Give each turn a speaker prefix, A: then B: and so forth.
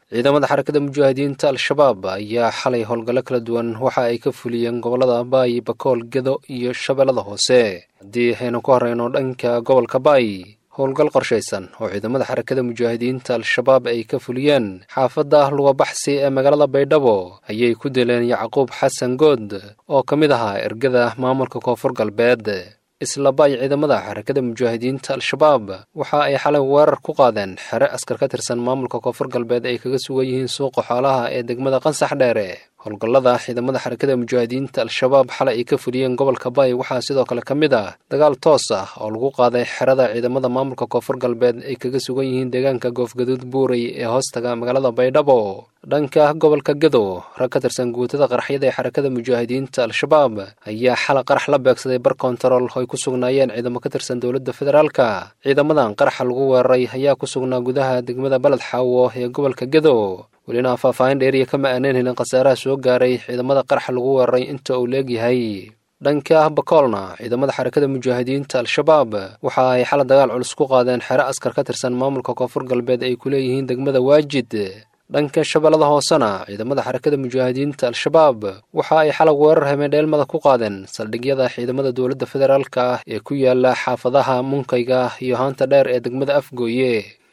A: ciidamada xarakada mujaahidiinta al-shabaab ayaa xalay howlgallo kala duwan waxa ay ka fuliyeen gobollada baay bakool gedo iyo shabeellada hoose haddii aynu ku horeyno dhanka gobolka baay howlgal qorshaysan oo ciidamada xarakada mujaahidiinta al-shabaab ay ka fuliyeen xaafadda lugabaxsi ee magaalada baydhabo ayay ku dileen yacquub xasan good oo ka mid ahaa ergada maamulka koonfur galbeed isla baay ciidamada xarakada mujaahidiinta al-shabaab waxa ay xalay weerar ku qaadeen xere askar ka tirsan maamulka koonfur galbeed ay kaga sugan yihiin suuqa xoolaha ee degmada qansax dheere howlgallada ciidamada xarakada mujaahidiinta al-shabaab xalay ay ka fuliyeen gobolka baay waxaa sidoo kale ka mid ah dagaal toos ah oo lagu qaaday xerada ciidamada maamulka koonfur galbeed ay kaga sugan yihiin deegaanka goofgaduud buurey ee hoostaga magaalada baydhabo dhanka gobolka gedo rag ka tirsan guutada qaraxyada ee xarakada mujaahidiinta al-shabaab ayaa xala qarax la beegsaday bar kontarool oo ay ku sugnaayeen ciidamo ka tirsan dowladda federaalka ciidamadan qaraxa lagu weeraray ayaa ku sugnaa gudaha degmada baled xaawo ee gobolka gedo welina faahfaahin dheeriya kama aaneen helin khasaaraha soo gaaray ciidamada qaraxa lagu weeraray inta uu leegyahay dhanka bakoolna ciidamada xarakada mujaahidiinta al-shabaab waxa ay xala dagaal culus ku qaadeen xere askar ka tirsan maamulka koonfur galbeed ay ku leeyihiin degmada waajid dhanka shabeellada hoosena ciidamada xarakada mujaahidiinta al-shabaab waxa ay xalag weerar hameendheelmada ku qaadeen saldhigyada ciidamada dowladda federaalka ah ee ku yaala xaafadaha munkayga iyo haanta dheer ee degmada afgooye